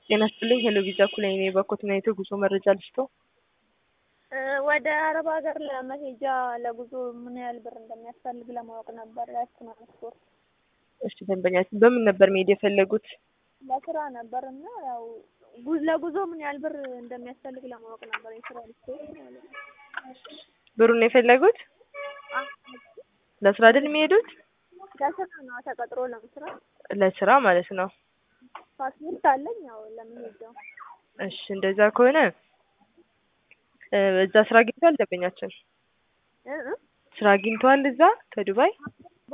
ጤና ይስጥልኝ ሄሎ ቪዛ ኩላይ ነኝ። በኮትና የጉዞ መረጃ ልስጠው። ወደ አረብ ሀገር ለመሄጃ ለጉዞ ምን ያህል ብር እንደሚያስፈልግ ለማወቅ ነበር። ትራንስፖርት እሺ ደንበኛችን በምን ነበር መሄድ የፈለጉት? ለስራ ነበር እና ያው ጉ- ለጉዞ ምን ያህል ብር እንደሚያስፈልግ ለማወቅ ነበር። የትራንስፖርት ማለት ነው። ብሩን የፈለጉት አ- ለስራ አይደል የሚሄዱት? ለስራ ነው ተቀጥሮ ለመስራት። ለስራ ማለት ነው። ፓስፖርት አለኝ ያው ለመሄጃው እሺ እንደዛ ከሆነ እ እዛ ስራ አግኝተዋል ደንበኛችን? እ እ ስራ አግኝተዋል እዛ ከዱባይ?